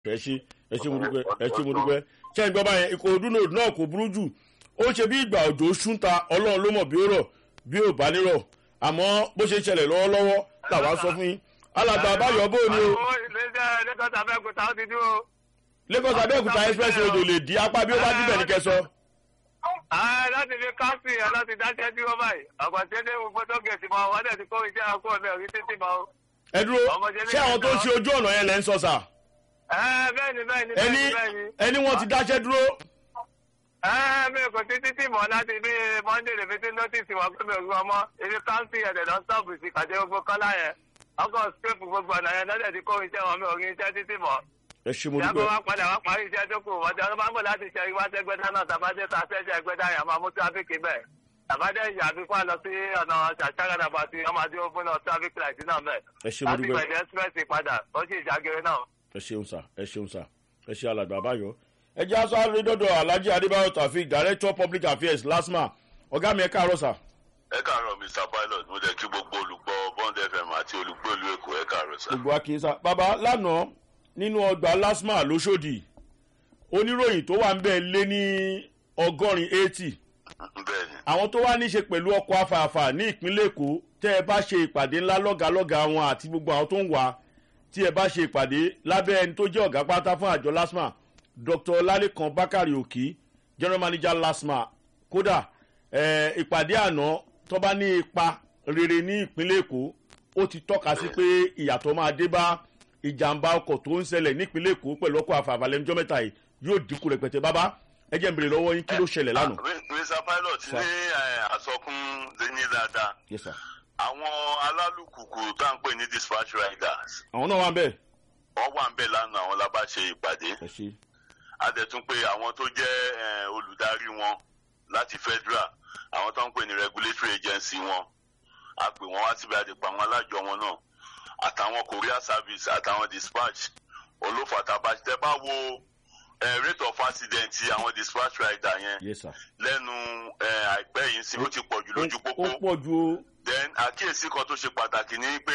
ẹ ṣe ẹ ṣe mo dúpẹ́ ẹ ṣe mo dúpẹ́ ṣé ìgbọ́ báyẹn ìkòròdú nòdù náà kò burú jù ó ṣe bí ìgbà òjò ṣúnta ọlọ́run ló mọ̀ bí ó rọ̀ bí ó bá nírọ̀ àmọ́ bó ṣe ṣẹlẹ̀ lọ́wọ́lọ́wọ́ làwa sọ fún yín alàgbà àbáyọ bó ni o lagos abẹ́òkúta ó ti dúró. lagos abẹ́òkúta express road ò lè di apá bí ó bá díbẹ̀ ní kẹsọ. láti fi káńsì ẹ̀ láti dáṣẹ́ dúró báyìí àgbàtí ẹni fọ́tò gẹ̀ẹ́sì mọ́ wọ́n dẹ̀ ti kó iṣẹ́ àkó ọ̀nà rí títí mọ́. ẹ dúró ṣé àwọn tó ń ṣe ojú ọ̀nà yẹn lẹ́ ń sọ sà. bẹ́ẹ̀ni bẹ́ẹ̀ni ẹni bẹ́ẹ̀ni. ẹni wọn ti dáṣẹ́ dúró. mi kò sí títí mọ́ láti bí monday lè fi tí notice wà pé mi ò rí ọmọ ibi káńsì ẹ̀dẹ̀ lọ sọ́ọ̀bù sí kàdé gbogbo kọ́lá yẹn ọkọ̀ scrape gbogbo ọ̀nà yẹn lọ́dẹ̀ ti kó iṣẹ́ wọn mi ò rí iṣẹ́ títí mọ́ ẹ ṣe mo ìyàgbọ́ dúpẹ́ wa padà wá parí iṣẹ́ tó kù wọ́n ti ọdún máa ń bọ̀ láti ṣe ìwá tẹ́gbẹ́dá náà tàbádé ta ṣẹ́ṣẹ́ ẹgbẹ́dá yẹn máa mú tráfíkì bẹ́ẹ̀ tàbádé ìyàbí kó lọ sí ọ̀nà ṣàṣàgàdà bàtí ọmọdé fún náà tráfíkì light náà bẹ́ẹ̀ ẹ ṣe mo láti dúpẹ́ gbẹ̀dẹ̀ express padà ó sì ìjágere náà. ẹ ṣeun sà ẹ ṣeun sà ẹ ṣe alàgbà àbáyọ. ẹ jẹ́ aṣọ àrídọ́dọ̀ alhaji adébáyọ̀ tàfíì director public affairs lasma ọ̀gá mi ẹ káàárọ̀ sà. ẹ káàárọ̀ mr pilot mo jẹ́ kí gbogbo olùgbọ́ bond fm àti olùgbọ́ ìlú èkó ẹ káàárọ̀ sá. gbogbo akínsá bàbá lánàá nínú ọgbà lasma lóṣòdì oníròyìn tó wà ń bẹ̀ lé ní ọgọ́rin eighty bẹ́ẹ̀ni àwọn tó wá níṣe pẹ̀lú ọkọ̀ afààfà ní ìpínlẹ̀ èkó tẹ́ ẹ bá ṣe ìpàdé ńlá lọ́gàálọ́gà wọn àti gbogbo àwọn tó ń wá tí ẹ bá ṣe ìpàdé lábẹ́ ẹni tó jẹ́ ọ̀gá pátá fún àjọ lasma dr lalekan bakari òkì general manager lasma kódà eh, ìpàdé àná tó bá ní ipa rere ní ìpínlẹ̀ èkó ó ti tọ́ka sí pé ìyàtọ̀ máa dé bá ìjàmbá ọkọ̀ tó ń ṣẹlẹ̀ nípínlẹ̀ èkó pẹ̀lú ọkọ̀ àfààfà lẹ́nujọ́ mẹ́ta yìí yóò dínkù rẹpẹtẹ bábá ẹ jẹ́ n bèrè lọ́wọ́ yín kí ló ṣẹlẹ̀ lánàá. Ah, Mi- mr pilot Sir. ní eh, àsọkún ní dáadáa yes sir. àwọn alálùkùkù tá à ń pè ní dispatch riders àwọn náà wà ń bẹ̀. wọ́n wà ń bẹ̀ lánàá àwọn lábá ṣe ìpàdé ẹ ṣe. a dẹ̀ tún pé àwọn tó jẹ́ eh, olùdarí wọn láti federal àwọn tó ń pè ní regulatory agency wọn a pè wọ́n wá síbi àdìpọ̀ àwọn alájọ wọn náà àtàwọn courier service àtàwọn dispatch olófàtàbà tẹ bá wo eh, rate of accident ti àwọn dispatch rider yẹn yes sir. lẹ́nu eh, àìpẹ́ yìí sí ó ti pọ̀ jù lójú ó pópó pọ̀ ju o. then àkíyèsí kan tó ṣe pàtàkì ni pé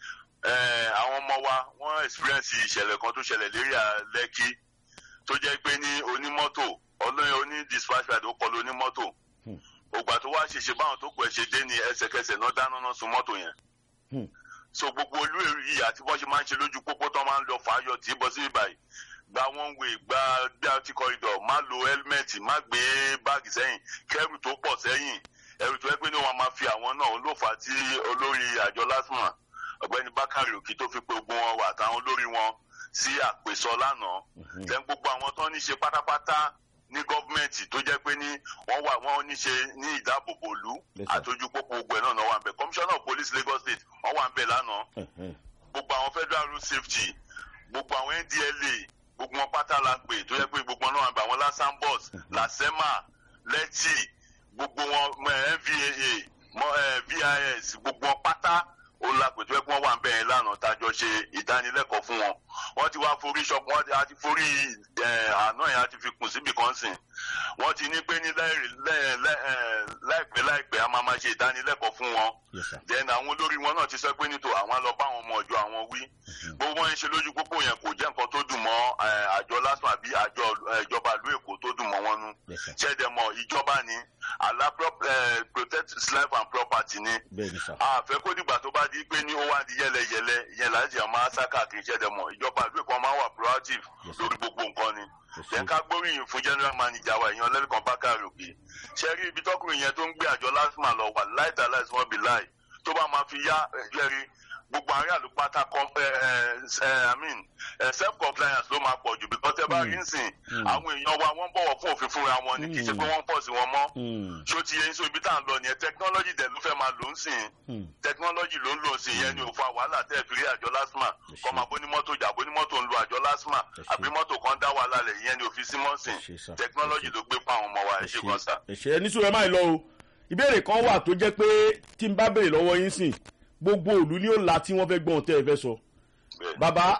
eh, àwọn ọmọ wa wọ́n experience ìṣẹ̀lẹ̀ kan tó ṣẹlẹ̀ lérí lẹ́kí tó jẹ́ pé ní onímọ́tò ọlọ́yin oní dispatch rider ó kọlu onímọ́tò Hmm. ògbà tó wá ṣèṣe báwọn tó pẹ̀ ṣe dé ní ẹsẹ̀kẹsẹ̀ náà dáná náà sun mọ́tò yẹn Hmm. so gbogbo olú èrú yìí àti bọ́n ṣe máa ń ṣe lójú pópó tó máa ń lọ fàáyọ tí bọ́ sí ìbàyí gba one way gba gba corridor má lo helmet má gbé báàgì sẹ́yìn kẹ́rù tó pọ̀ sẹ́yìn ẹrù tó yẹ pé ní wọn máa fi àwọn náà ló fà á tí olórí àjọ lásìmọ̀ ọ̀gbẹ́ni bákàrè òkì tó fi pé ogun wọn wà àtàwọn olórí wọn sí àpèsọ lánàá tẹ́ gbogbo àwọn tó ní ṣe pátápátá ní gọ́ọ̀mẹ̀ntì tó jẹ́ pé ní wọ́n wà wọ́n ní ṣe ní ìdáàbòbò ìlú Yes, sir. àtọ́jú pópó gbogbo ẹ̀ náà náà wà ń bẹ̀ commissioner of police lagos state wọ́n wà ń bẹ̀ lánàá gbogbo àwọn federal road safety gbogbo àwọn ndla gbogbo wọn pátá la pè tó yẹ pé gbogbo wọn náà wà ń bẹ̀ àwọn lasan bus lasema lẹ́tì gbogbo wọn mọ, eh, nvaa mọ, eh, vis gbogbo wọn pátá ó la pè tó yẹ pé wọ́n wà ń bẹ̀ yẹn lánàá tájọ ṣe ìdánilẹ́kọ̀ọ́ fún wọn wọ́n ti wá forí ṣọ́pù wọ́n ti a ti forí eh, àná yẹn a ti fi kùn síbì kan sìn wọ́n ti ní pé ní láì- láì- láì- eh, láìpẹ́ láìpẹ́ a máa máa ṣe ìdánilẹ́kọ̀ọ́ fún wọn yes sir. then àwọn olórí wọn náà ti sọ pé nítò àwọn lọ bá àwọn ọmọ ọjọ àwọn wí gbogbo wọn ń ṣe lójú pópó yẹn kò jẹ́ nǹkan tó dùn mọ́ eh, àjọ lásán àbí àjọ eh, ìjọba ìlú èkó tó dùn mọ́ wọn nú yes sir. ṣẹ́dẹ̀mọ̀ ìjọba ni àlá prop- eh, protect life and property ni bẹ́ẹ̀ ni sir. àfẹ́ kó dìgbà tó bá di pé ní ó wá di yẹlẹyẹlẹ ìyẹn láti ẹ̀ máa sá káàkiri ṣẹ́dẹ̀mọ̀ ìjọba ìlú èkó máa wà proactive Yes, sir. lórí gbogbo nǹkan ni Yes, yẹn sir. ká gbóríyìn fún general manager wa èèyàn lẹ́nìkan bákàrè òkè ṣe rí ibi tọkùnrin yẹn tó ń gbé àjọ lásìmọ̀ lọ wà láìta láìsí wọn bí láì tó bá máa fi yá ẹ̀rí gbogbo àárín àlùpàtà com- ẹ, ẹ, ẹ, I mean, ẹ, self compliance ló máa pọ̀ jù bí kọ́tẹ́ bá rí nsìn àwọn èèyàn wa wọ́n bọ̀wọ̀ fún òfin fúnra wọn ni kì í ṣe pé wọ́n ń pọ̀ sí wọn mọ́ Mm. ṣó ti yẹn so ibi tá à ń lọ nìyẹn technology dẹ̀ ló fẹ́ máa lò ń sìn Mm. technology ló ń lò sí yẹn ni ò fa wàhálà tẹ́ ẹ̀ fi rí àjọ lásìmà Yes, kọ́ máa bó ní mọ́tò jà bó ní mọ́tò ń lo àjọ lásìmà Yes, àbí mọ́tò kan dá wàhálà lẹ̀ yẹn ni ò fi sí mọ́ sìn Yes, sir. technology ló gbé pa àwọn ọmọ wa ẹ̀ ṣe kan sá. ẹ̀ṣẹ̀ ẹni sùn ẹ máa lọ o ìbéèrè kan wà tó jẹ́ pé tí n bá béèrè lọ́wọ́ yín sìn gbogbo òlu ni ó la tí wọ́n fẹ́ gbọ́n tẹ́ ẹ fẹ́ sọ. Bẹ́ẹ̀. bàbá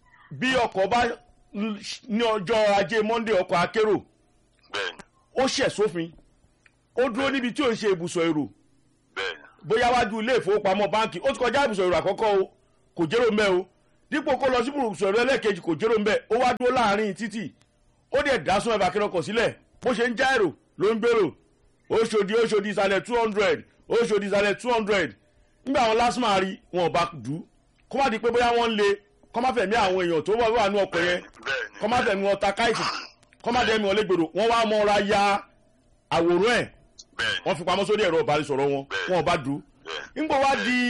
bí ọkọ̀ bá ní ọjọ́ ajé monde ọkọ̀ akérò bẹ́ẹ̀ni ó ṣẹ̀ sófin ó dúró níbi tí ò ń ṣe ibùsọ̀ èrò bẹ́ẹ̀ni bóyá wájú ilé ìfowópamọ́ báǹkì ó ti kọjá ibùsọ̀ èrò àkọ́kọ́ o kò jẹ́rò mẹ́ o dípò kó lọ sí bùrùsọ̀rọ̀ ẹlẹ́ẹ̀kejì kò jẹ́rò ń bẹ̀ ó wá dúró láàrin títì ó dẹ̀ dá sún ẹ̀bà kẹrọkọ̀ sílẹ̀ bó ṣe ń já èrò ló ń gbèrò oṣòdì oṣòdì ìsàlẹ̀ two hundred oṣòdì ìsàlẹ̀ two hundred nígbà àwọn lásìmọ̀ rí wọn ò bá dù kó má di pé bóyá wọ́n ń le kó má fẹ̀mí àwọn èèyàn tó wà ní ọkọ̀ yẹn bẹ́ẹ̀ni kó má fẹ̀mí wọn ta káìsì kó má dẹ́mi wọn légbodò wọ́n wá mọ́ra ya àwòrán ẹ̀ bẹ́ẹ̀ni wọ́n fi pamọ́ sórí ẹ̀rọ ìbánisọ̀rọ̀ wọn wọn ò bá dù bẹ́ẹ̀ni nígbà wá di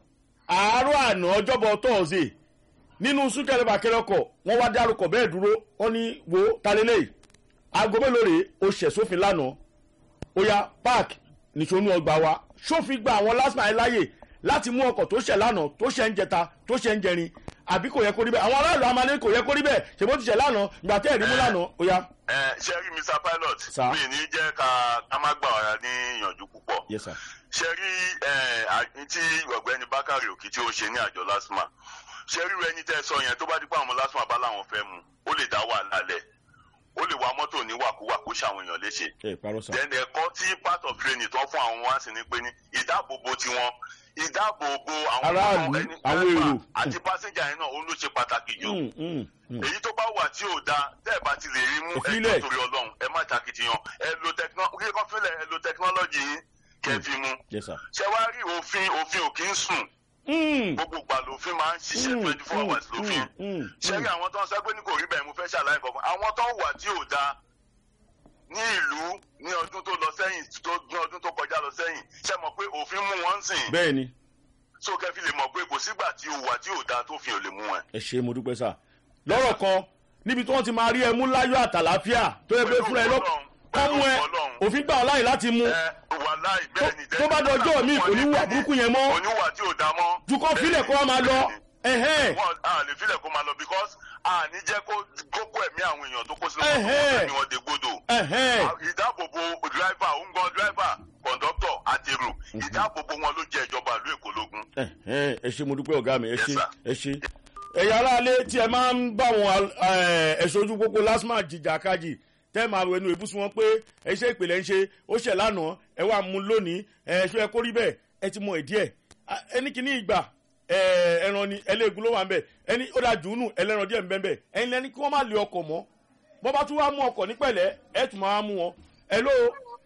àárọ̀ àná ọjọ́bọ̀ tọ́ọ̀sì nínú súnkẹrẹ bàkẹrẹ ọkọ̀ wọ́n wá dárúkọ bẹ́ẹ̀ dúró wọ́n ní wo talẹ́lẹ̀ aago mélòó rèé o ṣẹ̀ sófin lánàá ó yá park nìṣonú ọgbà wa sófin gba àwọn last mile láàyè láti mú ọkọ̀ tó ṣẹ̀ lánàá tó ṣẹ̀ ń jẹta tó ṣẹ̀ ń jẹrin àbí kò yẹ kó rí bẹ́ẹ̀ àwọn aráàlú amalé kò yẹ kó rí bẹ́ẹ̀ ṣèbó ti ṣẹ̀ lánàá ìgbà tẹ́ ẹ̀rí mú lánàá ó yá. ẹ ṣe rí mr pilot Sir. mi ní jẹ́ ká ká má gbà wá ní ìyànjú púpọ̀ yes sir. ṣe rí ẹ à- tí ọ̀gbẹ́ni bákàrẹ̀ òkì tí ó ṣe ní àjọ lásìmà ṣe rí ẹni tẹ́ ẹ sọ yẹn tó bá dípò àwọn lásìmà bá láwọn fẹ́ mu ó lè dá wàhálà lẹ̀ ó lè wa mọ́tò ní wàkúwà kó ṣàwọn èèyàn léṣe ẹ parọ́ sà. then ẹ̀kọ́ tí part of training tó fún àwọn wá sí ni pé ní ìdáàbòbò tiwọn ìdáàbòbò àwọn Aráàlú, ẹni- àwọn driver èrò. àti pásíńjà yẹn náà ó ló ṣe pàtàkì jù Mm, mm, mm. èyí tó bá wà tí ò da tẹ́ ẹ bá ti lè rí mú Ìfilẹ̀. ẹjọ́ torí ọlọ́run ẹ má takitiyan ẹ lo technology kí kan fílẹ̀ ẹ lo technology yín kẹ́ fi mú yes sir. ṣé wàá rí òfin òfin ò kí ń sùn Mm, gbogbo ìgbà lòfin máa ń ṣiṣẹ́ mm, twenty four mm, hours lòfin mm, mm, ṣé rí àwọn tó ń sọ pé ní kò rí bẹ́ẹ̀ mo fẹ́ ṣàlàyé kankan àwọn tó ń wà tí ò da ní ìlú ní ọdún tó lọ sẹ́yìn tó ní ọdún tó kọjá lọ sẹ́yìn ṣe mọ̀ pé òfin mú wọn sìn bẹ́ẹ̀ ni so kẹfì lè mọ̀ pé kò sígbà tí o wà tí ò da tó fi ò lè mú ẹ. ẹ ṣe mo dúpẹ́ sà. lọ́rọ̀ kan níbi tí wọ́n ti máa rí ẹmú láyọ̀ àtàláfíà tó yẹ pé fúnra ẹ lọ kọ́ mú ẹ òfin gbà ọ́ láyè láti mú ẹ wà láì bẹ́ẹ̀ ni tó bá dọjọ́ mi kò ní wà burúkú yẹn mọ́ kò ní wà tí ò da mọ́. ju kọ́ fílẹ̀ kó wá máa lọ ẹ̀hẹ́n wọn a lè filẹ̀ kó máa lọ because a ní jẹ́ kó kókó ẹ̀mí àwọn èèyàn tó kó sínú mọ́tò Ẹ̀hẹ́. ẹ̀mí wọn dé gbódò. ẹ̀hẹ́n ìdáàbòbò dírẹ́fà òǹgbọ́n dírẹ́fà kọ̀ǹdọ́tọ̀ àti èrò ìdáàbòbò wọn ló jẹ́ ìjọba ìlú èkó lógún. ẹ̀hẹ́n ẹ ṣe mo dúpẹ́ ọ̀gá mi ẹ Yes, ṣe sir. ẹ ṣe. ẹ̀yà aráalé tí ẹ máa ń bá wọn ẹ̀ṣọ́ ojú pópó lásìmọ̀ jìjà kájì tẹ́ máa wẹnu ìbùsùn wọn pé ẹ ṣe ìpìlẹ̀ ń ṣe ó ṣẹ̀ lánàá ẹ wà mú lónìí ẹ ṣe ẹ kó rí bẹ́ẹ̀ ẹ ti mọ ìdí ẹ̀ ẹni kìíní ìgbà ẹ, ẹran ni ẹlẹ́gùn ló wà ń bẹ̀ ẹni ó da jùúnù ẹlẹ́ran díẹ̀ ń bẹ́ ń bẹ̀ ẹni lẹ́ni kí wọ́n má lé ọkọ̀ mọ́ bọ́ bá tún wá mú ọkọ̀ ní pẹ̀lẹ́ ẹ tún máa mú wọn ẹ ló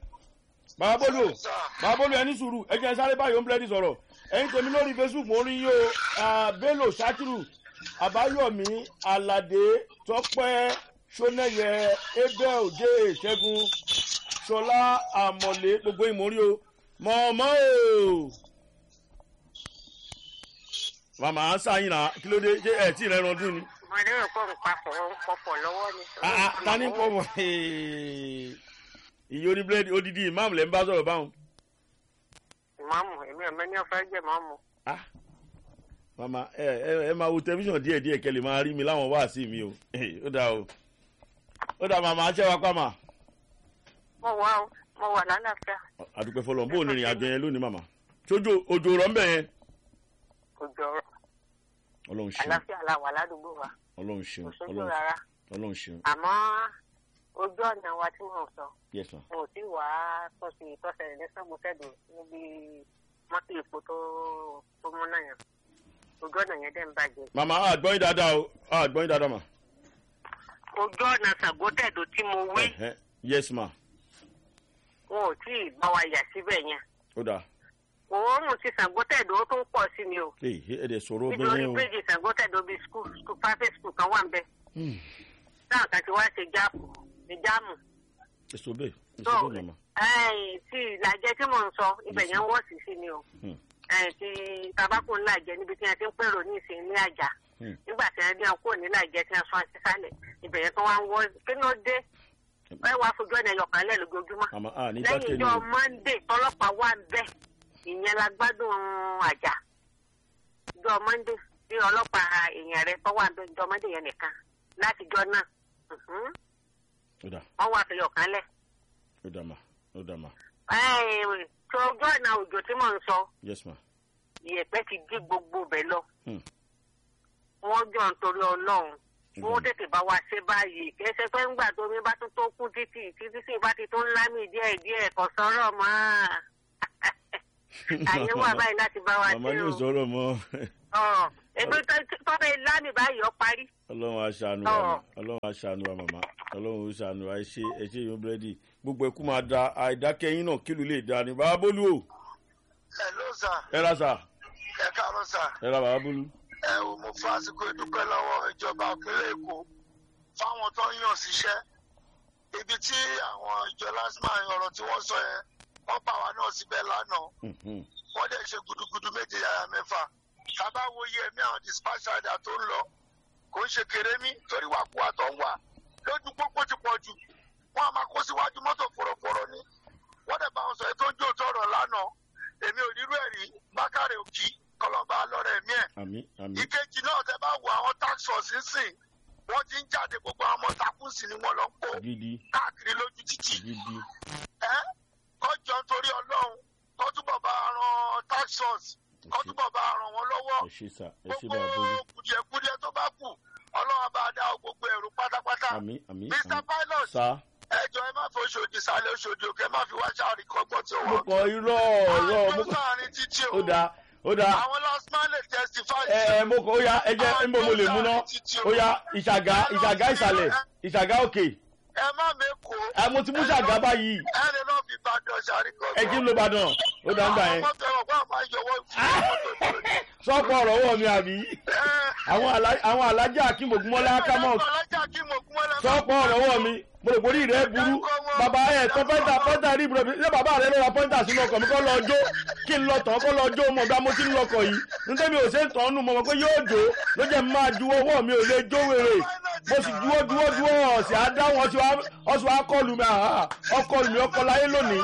bàbá bólú o bàbá bólú ẹni sùúrù ẹ jẹ́ sáré báyìí ó ń bílẹ̀dì sọ̀rọ̀ ẹ̀yin tèmi lórí facebook mo rí yín o ah, bello sakiru àbáyọ̀mí aládé tọ́pẹ́ sọ́nẹ́yẹ abel òjé ṣẹ́gun ṣọlá àmọ̀lé gbogbo ìmọ̀rí o mọ̀ọ́mọ́ o màmá sáyìn náà kí ló dé ṣé ẹ tí ì rẹ́ran dún ni. mo lérò pé òun papọ̀ òun pọ̀pọ̀ lọ́wọ́ ni. Ah, ah, ta ni pọ̀ mọ́ ìyá oníbílẹ̀dì odidi ìmáàmù lẹ́ ń bá sọ̀rọ̀ báwọn. ìmáàmù èmi ò mẹ́ni ọ̀fẹ́ jẹ́ ìmáàmù. ah mama ẹ ẹ ẹ máa wo tẹlifíṣàn díẹ díẹ kẹ lè máa rí mi láwọn wáàsí mi o ó dà o ó dà màmá aṣẹ́ wa pa mà mo wà ó mo wà lálàáfíà àdúpẹ́ fọlọ́n bó o ní ìrìn àjò yẹn lónìí màmá tójó òjò rọ̀ ń bẹ̀ yẹn kò jọrọ ọlọ́run ṣeun àlàáfíà la wà ládùúgbò wa ọlọ́run kò ṣeun sójú ọlọ́run rárá ọlọ́run ṣeun àmọ́ ojú ọ̀nà wa tí mò ń sọ yes ma mo ò tí wà á tó sì tọ́sẹ̀ ní sọ́gbọ́sẹ̀dọ̀ níbi mọ́tò èpo tó tó mú náà yẹn ojú ọ̀nà yẹn dẹ̀ ń bàjẹ́. màmá àgbọ̀yìn dáadáa o àgbọ̀yìn dáadáa mà ojú ọ̀nà sàgbọ́tẹ̀dọ̀ tí mo wí Ẹ̀hẹ́, yes ma wọn ò tí ì bá wa yà síbẹ̀ yẹn ó dà òórùn ti sàgbọ́tẹ̀dọ̀ ó tún pọ̀ sí ni o ee ẹ dẹ̀ sọ̀rọ̀ nítorí bẹ́ẹ̀ o bíríìjì sàgbọ́tẹ̀dọ̀ bíi skul skul private school kan wà ń bẹ̀ Hmm, táwọn kan ti wá ṣe jáàmù ṣe jáàmù ẹ sọ bẹ́ẹ̀ ẹ tó sọ bẹ́ẹ̀ màmá ẹ̀yìn tí ìlàjẹ tí mò ń sọ ibẹ̀ yẹn wọ́ sí sí ni o Hmm, ẹ̀yìn tí tabako ńlájẹ níbi tí wọ́n ti ń pèrò ní ìsìn ní àjà hmm. nígbà tí wọ́n ní ọkọ̀ nílàjẹ tí wọ́n sọ sísàlẹ̀ ibẹ̀ yẹn tó wá ń wọ́ kí ló dé ẹ wá fojú ọ̀nà ẹ̀yọ̀kan lẹ̀ lójoojúmọ́ màmá a ní lẹ́yìn dákẹ́ ni ìjọ o monday tọlọ́pàá wà ń bẹ̀ ìyẹn la gbádùn àjà ìjọ monday tí ọlọ́pàá èèyàn rẹ tó wà ń bẹ̀ ìjọ monday yẹn nìkan láti jọ náà mhm, ó dà wọ́n wà fẹ̀yọ̀ kan lẹ̀. ó dà mà ó dà mà Ẹ́ẹ̀, tó ojú ọ̀nà òjò tí mò ń sọ yes ma ìyẹ̀pẹ̀ ti dí gbogbo bẹ̀ lọ. Hmm. wọ́n jọ ń torí ọlọ́run Mhm. wọ́n tètè bá wa ṣe báyìí kẹsẹ̀ pé ńgbà tó mi bá tún tó kú títì títí sì bá ti tún lámì díẹ̀ díẹ̀ kò sọ̀rọ̀ mọ́ àyè wà báyìí láti bá wa màmá ṣe ní o. ìsọ̀rọ̀ mọ́ Ọ̀, èmi tọ́bẹ̀ lámì báyìí ọ parí. ọlọ́run aṣàánú wa ma ọlọ́run aṣàánú wa màmá ọlọ́run aṣàánú wa ẹ ṣe ẹ ṣe yan búrẹ́dì gbogbo ẹkú máa da àìdákẹ́yìn náà kílù lè da ni bàbá bólú o ẹ ló sà ẹ ra sà ẹ káàárọ̀ sà ẹ ra bàbá bólú. ẹ ò mo fásitì ìdúpẹ́ lọ́wọ́ ìjọba ìpínlẹ̀ èkó fáwọn tó ń yàn síṣẹ́ ibi tí àwọn ìjọ lásìmọ̀ ọ̀rọ̀ tí wọ́n sọ yẹn wọ́n bá wa náà síbẹ̀ lánàá Mhm. wọ́n dẹ̀ ṣe gudugudu méje yàrá mẹ́fà sábà wo iye ẹ̀mí àwọn dispatch rider tó ń lọ kò ń ṣe kéré mi torí wàkúwà tó ń wà lójú pópó ti pọ̀ jù wọ́n á máa kó síwájú mọ́tò fòròfòrò ni wọ́n dẹ̀ bá wọn sọ ètò ojú òtọ́ ọ̀rọ̀ lánàá èmi ò rírú ẹ̀ rí bákàrẹ̀ òkì kọlọ́ba lọ́rẹ̀ ẹ̀mí ẹ̀ àmì àmì ìkejì náà tẹ bá wo àwọn tax force nsìn wọ́n ti ń jáde gbogbo àwọn ọmọ takùnsìn ni wọ́n lọ ń kó gidi káàkiri lójú títì gidi ẹ kọjọ nítorí ọlọ́run kó túbọ̀ bá ran tax force kó túbọ̀ bá ràn wọ́n lọ́wọ́ ẹ ṣe sà ẹ ṣe bàbá bólú gbogbo kùdìẹ̀kùdìẹ̀ tó bá kù ọlọ́run bá dá gbogbo ẹ̀rù pátápátá àmì àmì mr àmì pilot sà. ẹjọ ẹ má fi oṣòdì sálẹ̀ oṣòdì òkè má fi wá ṣáàrì kọ́gbọ́n tí ó mo wọ́n. kọ irọ́ irọ́ mo àwọn tó kọ sáàrin títí o ó dáa ó dáa àwọn last man lè testify. ẹ ẹ mo kọ ó yá ẹ jẹ ẹ ń bọ mo lè mú ná ó yá ìṣàgá ìṣàgá ìsàlẹ̀ ìṣàgá òkè ẹ má mẹ́kọ̀ọ́. ẹ mo ti mú ṣàgá báyìí ẹ lè náà fi bàdàn ṣàrí kọ́gbọ́n. ẹ jí ń lo ìbàdàn ó dáa ń gbà yẹn àwọn mọ́tò ẹ̀rọ bá máa yọwọ́ ìfúnni mọ́tò sọ́pọ̀ ọ̀rọ̀ wọ̀ mi àbí àwọn alá- àwọn alájà akínbògúnmọ́lá kámọ́ sọ́pọ̀ ọ̀rọ̀ wọ̀ mi mo rò borí rẹ̀ burú bàbá ẹ̀ tọ́ pẹ́ntà pẹ́ntà rí ibùdó ṣé bàbá rẹ̀ ló ra pẹ́ntà sínú ọkọ̀ mi kọ́ lọ jó kí n lọ tán kọ́ lọ jó mọ̀ bá mo ti ń lọkọ̀ yìí nítorí mi ò ṣe ń tàn nù mọ̀ mọ̀ pé yóò jó ló jẹ́ máa ju owó mi ò lè jó wèrè mo sì dúró dúró dúró ọ̀sẹ̀ àdáhùn ọ̀sẹ̀ wa kọlù mi àhà ọkọlù mi ọkọ láyé lónìí.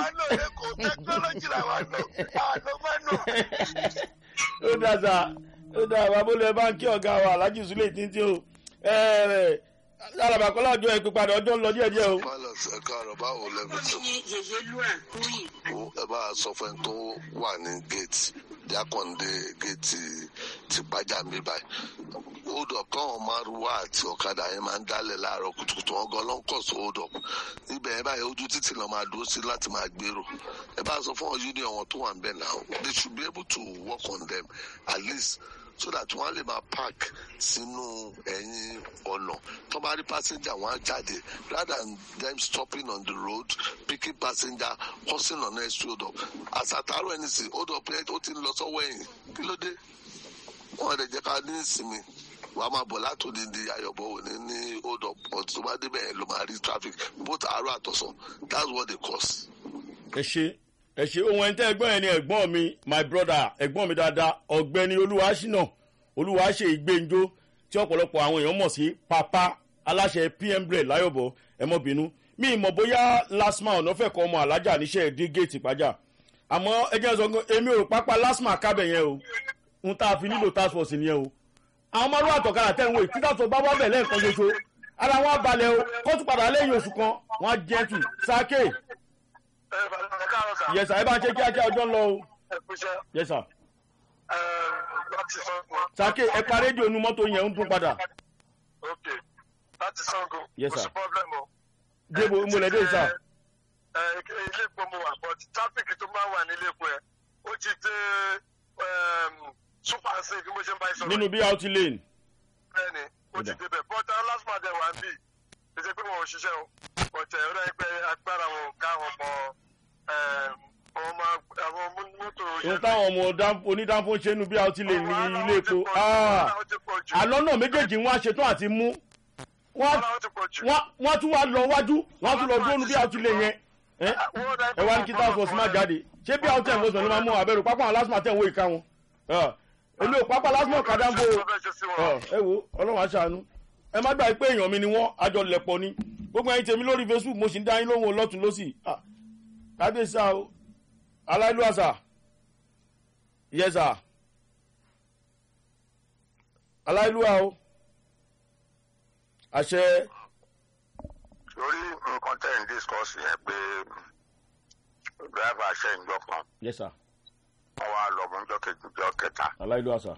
ó dà sá ó dà babolú ẹ bá ń kí ọ̀gá wa alhaji sule títí o alabakọ́lá ọjọ́ ẹ pípadà ọjọ́ ń lọ díẹ̀díẹ̀ o. pilot ẹ káàárọ̀ báwo lẹ́bi tó yèyé lúà tóyìn. o ẹ bá a sọ fún ẹ tó wà ní gate jákàndé gate ti pàjá mi báyìí hold up káwọn márùwá àti ọ̀kadà yẹn máa ń dálẹ̀ láàárọ̀ kùtùkùtù wọn gan lọ́nkọ̀ sí hold up ibẹ̀ yẹn báyìí ojú títì náà máa dúró sí láti máa gbèrò ẹ bá a sọ fún ọ union wọn tó wà ń bẹ̀ náà they should be able to work on them at least so that wọn á lè máa park sínú ẹ̀yìn ọ̀nà tó bá rí passenger wọn á jáde rather than them stopping on the road picking passenger crossing on next hold up àsàtàrò ẹni sì hold up yẹn ó ti ń lọ sọ́wọ́ ẹ̀yìn kí ló dé wọn lè jẹ́ ká ní ìsinmi wà á máa bọ̀ látòdì di ayọ̀bọ̀ òní ní hold up but tó bá débẹ̀ yẹn ló máa rí traffic both àárọ̀ àtọ̀sán that's what they cause. ẹ ṣe ẹ ṣe ohun ẹni tẹ́ ẹgbọ́n yẹn ni ẹ̀gbọ́n mi my brother ẹ̀gbọ́n mi dáadáa ọ̀gbẹ́ni olúwaṣínà olúwaṣe ìgbẹ́njó tí ọ̀pọ̀lọpọ̀ àwọn èèyàn mọ̀ sí papa aláṣẹ pm bread láyọ̀bọ̀ ẹ mọ́ bínú mi ìmọ̀ bóyá lasma ọ̀nà fẹ́ kọ́ ọmọ alájà níṣẹ́ dé géètì pàjá àmọ́ ẹ jẹ́ sọ pé èmi ò rò pápá lasma kábẹ̀ yẹn o ń tá a fi nílò task force nìyẹn o àwọn ọmọlúwà àtọ̀kadà tẹ̀ ń wo ìtítà tó bá wá bẹ̀ lẹ́ẹ̀kan ṣoṣo ara wọn á balẹ̀ o kó tún padà lẹ́yìn oṣù kan wọn á jẹ́ntù sáké yẹsà ẹ bá ń ṣe kíákíá ọjọ́ ń lọ o yẹsà sáké ẹ pa rédíò nu mọ́tò yẹn ń dún padà láti sango Yes, kò sir. sí problem o. débo mọ̀lẹ́dẹ́ sà ẹ ilé epo mo wà but traffic tó máa ń wà nílé epo ẹ ó ti dé um, super safe bí mo ṣe ń bá yín sọ̀rọ̀ nínú bí out lane bẹ́ẹ̀ ni ó ti Ó dà. débẹ̀ but uh, last month ẹ wà ń bì kì í ṣe pé wọn ò ṣiṣẹ́ o but ẹ ọ̀rẹ́ pé agbára wọn ò ká wọn mọ àwọn ọmọ àwọn mọ́tò ohun táwọn ọmọ dá- onídàáfó ń ṣe nínú bí out lane ní ilé epo Ah, àlọ́ náà méjèèjì wọn á ṣetán àti mú wọn á- wọ́n- wọ́n tún wá lọ wájú wọ́n á tún lọ dúró nu bí out lane yẹn ẹ ẹ wá ní kí task force má jáde ṣé bí out ten fọsàn ló máa mú abẹ́rù pápá àwọn lásìmọ̀ tẹ̀ ń wo ìka wọn Ah, èmi ò pápá lásìmọ̀ kàdá ń bò ó ẹ wo ọlọ́run aṣàánú ẹ má gbà pé èèyàn mi ni wọ́n àjọ lẹ̀pọ̀ ni gbogbo ẹyin tèmi lórí facebook mo sì ń dá yín lóhùn lọ́tún lọ́sì Ah, kábíyèsí o aláìlú àṣà yẹsà aláìlú o àṣẹ lórí nǹkan tẹ̀ ń discuss yẹn pé driver ṣe ń jọ kan yẹsà wọ́n wá lọ mú jọ kejì jọ kẹta aláìlú àṣà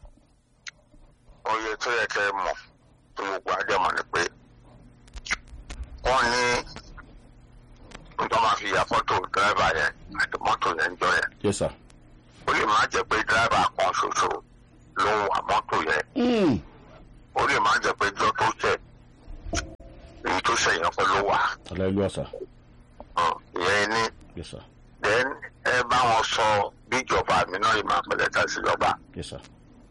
oye tó yẹ kẹ́ ẹ mọ̀ tó gbogbo àjẹmọ̀ ni pé wọ́n ní nǹkan máa fi ya fọ́tò driver yẹn àti mọ́tò yẹn jọ yẹn yẹsà ó lè má jẹ́ pé driver kan ṣoṣo ló ń wà mọ́tò yẹn Hmm. ó lè má jẹ́ pé jọ tó ṣẹ̀ èyí tó ṣẹ̀ yẹn kọ́ ló wà aláìlú àṣà Hàn, ìyẹn ní yes sir then ẹ bá wọn sọ bí ìjọba mi náà yìí máa pẹ̀lẹ́ ká síjọba yes sir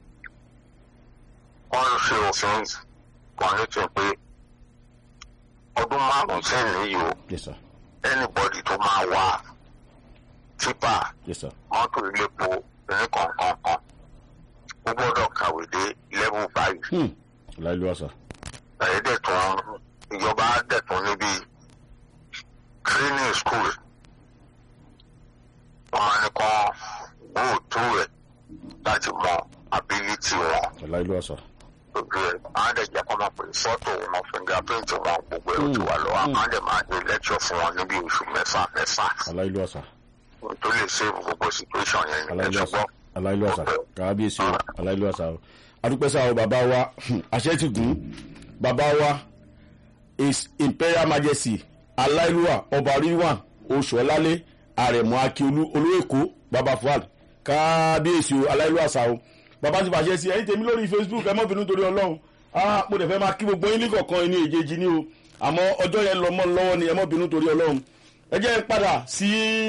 wọ́n ń ṣe òfin kan létí pé ọdún márùn-ún sẹ́yìn yìí o yes sir anybody tó máa wá tipa yes sir mọ́tò iléepo ní kọ̀ọ̀kan kan ó gbọ́dọ̀ kàwé dé level five Hmm. aláìlú àṣà ẹ̀yẹ́ dẹ̀ tún ìjọba dẹ̀ tún níbi training school wọn á ní kàn gbóòtú rẹ̀ láti mọ ability wọn aláìlú àṣà gbogbo ẹ̀ á dẹ̀ jẹ́ kọ́ máa pè fọ́tò wọn fingerprint wọn gbogbo ẹ̀ ó ti wà lọ́wọ́ á dẹ̀ máa dé lecture fún wọn níbi oṣù mẹ́fà mẹ́fà aláìlú àṣà tó lè save gbogbo situation yẹn ní aláìlú àṣà ẹ̀ṣọ́gbọ́n. aláìlú àṣà kábíyèsí o aláìlú àṣà o adúpẹ́ sáà o bàbá wa àṣẹ ti gùn bàbá wa his imperial majesty aláìlúwà ọba ríwà oṣùọlálẹ àrẹ̀mọ akíolú olóèkó bàbá fuad kábíyèsí o aláìlú àṣà o bàbá ti fàṣẹ sí ẹ̀yin tèmi lórí facebook ẹ mọ́ bínú torí ọlọ́run ah mo dẹ̀ fẹ́ máa kí gbogbo yín ní kọ̀ọ̀kan ní èjèèjì ni o àmọ́ ọjọ́ yẹn lọ mọ́ lọ́wọ́ ni ẹ mọ́ bínú torí ọlọ́run ẹ jẹ́ n padà sí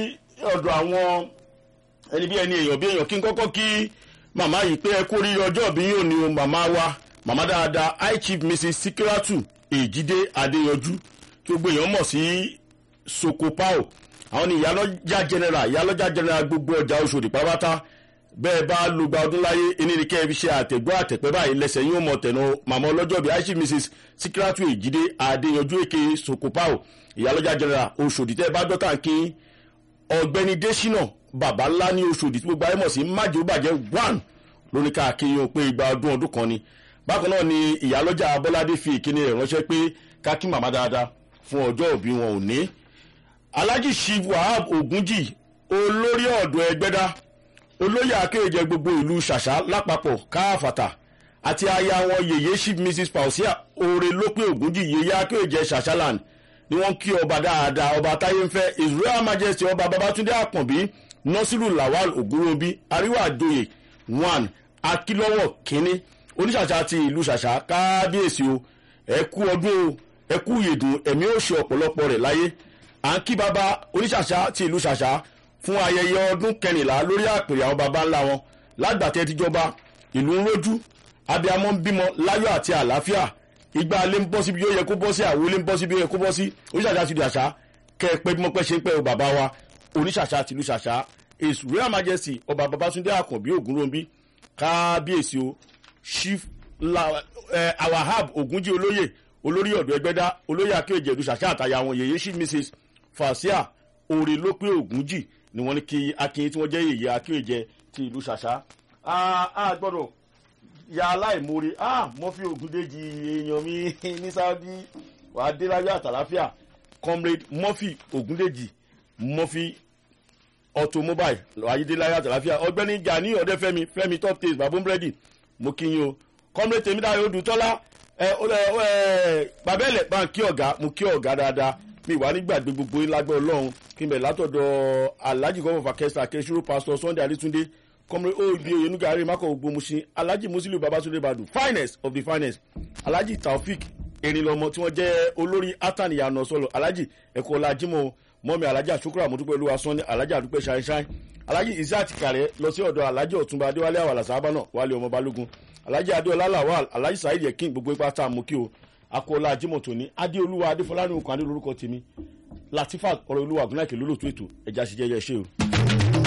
ọ̀dọ̀ àwọn ẹni bí ẹni èèyàn bí èèyàn kí n kọ́kọ́ kí màmá yìí pé ẹ kú oríire ọjọ́ bí yóò ní o màmá wa màmá dáadáa high chief mrs sikiratu èjìdé adéyanjú tí gbogbo èèyàn mọ̀ sí sokopao àwọn ni ìyálọ́jà general ìyálọ́jà general gbogbo ọjà oṣòdì pátápátá bẹ́ẹ̀ bá lu gba ọdún láyé ẹni ní kẹ́ ẹ fi ṣe àtẹ̀gbọ́ àtẹ̀pẹ́ báyìí lẹ́sẹ̀ yóò mọ̀ tẹ̀nà màmá ọlọ́jọ́ bíi high chief mrs sikiratu èjìdé adéyanjú èké sokopao ìyálọ́jà general oṣòdì tẹ́ ẹ bá dọ́tà kí ọ̀gbẹ́ni desina bàbá ńlá ní oṣòdì tí gbogbo ayé mọ̀ sí májò bàjẹ́ one lórí káàkiri yóò pé igba ọdún ọdún kan ni bákan náà ni ìyálọ́jà abọ́ládé fi ìkíni rẹ̀ ránṣẹ́ pé kákí màmá dáadáa fún ọjọ́ òbí wọn ò ní. alhaji shiv wahab ogunji olórí ọ̀dọ́ ẹgbẹ́dá olóyè akéèjẹ gbogbo ìlú ṣàṣà lápapọ̀ káfàtà àti aya wọn yèyé chief mrs pausia oore lópin ogunji yèyé akéèjẹ ṣàṣàland ni wọ́n kí ọba dáadáa ọba táyé ń fẹ́ israel majesty ọba babatunde àpọ̀nbí nasiru lawal ogunrobi àríwá àjòyè one akílọ́wọ̀ kínní oníṣàṣà ti ìlú ṣàṣà kábíyèsí o ẹ kú ọdún o ẹ kú ìyèdùn ẹ̀mí ó ṣe ọ̀pọ̀lọpọ̀ rẹ̀ láyé à ń kí baba oníṣàṣà ti ìlú ṣàṣà fún ayẹyẹ ọdún kẹrìnlá lórí àpèrè àwọn baba ńlá wọn lágbàtẹ́ tíjọba ìlú ń rójú abiyamọ ń bímọ láyọ̀ àti àlàáfíà ìgbà alẹ́ ń bọ́ síbi yóò yẹ kó bọ́ sí àwo ilé ń bọ́ síbi yóò yẹ kó bọ́ sí oníṣàṣà ti ìlú ṣàṣà kẹ́ ẹ pé bí wọ́n pẹ́ ṣe ń pẹ́ o bàbá wa oníṣàṣà ti ìlú ṣàṣà his royal majesty ọba babatunde akànbí ògúnròmbí kábíyèsí o chief la ẹ awahab ogunji olóyè olórí ọ̀dọ́ ẹgbẹ́dá olóyè akéèjì ẹ̀dùn ṣàṣà àtàyà àwọn yèyé chief mrs fasia òrè lópé ogunji ni wọ́n ní kí akin tí wọ́n jẹ́ yèyé akéèjì ti ìlú ṣàṣà a a gbọ́dọ̀ ya aláìmoore a mo fi ògúndéjì èèyàn mi ní saudi wàá dé láyé àtàláfíà comrade murphy ògúndéjì murphy automobile ayédèláyà àtàláfíà ọgbẹni gani ọdẹfẹmi fẹmi top taste babombredi mo kí yín o kọ́mrẹ́ tèmídàáyé odùtọ́lá ẹ ẹ babẹ́lẹ̀ bá ń kí ọ̀gá mo kí ọ̀gá dáadáa mi wà nígbàgbé gbogbo yín lágbẹ́ ọlọ́run kí n bẹ̀ látọ̀dọ̀ alhaji gọ́mọ̀ fàkẹ́sà kẹ́sìrò pastor sunday alitunde kọ́mrẹ́ obi oyenuga ari makọ gbogbo musin alhaji musiliu babatunde badu finest of the finest alhaji taofik erinlọmọ tí wọ́n jẹ́ olórí atan ìyànà sọlọ alhaji ẹ̀kọ́ ọlá jimoh mọ́mi alhaji asukura mọ́túpẹ́ olúwa sanni alhaji àdúpẹ́ ṣáínṣáín alhaji isaac kàrẹ́ lọ sí ọ̀dọ̀ alhaji ọ̀túnba adéwálé àwàlà sábànà wálé ọmọ balógun alhaji adéọlá lawal alhaji saheed yekin gbogbo ipa tá a mú kí o akọọlá jimoh tóní adéolúwa adéfọlárìn okùn adé lórúkọ tèmi latifat ọ̀rọ̀ olúwa gúnláìkè lólótó ètò ẹ̀já ṣiṣẹ́ yẹ ṣe o.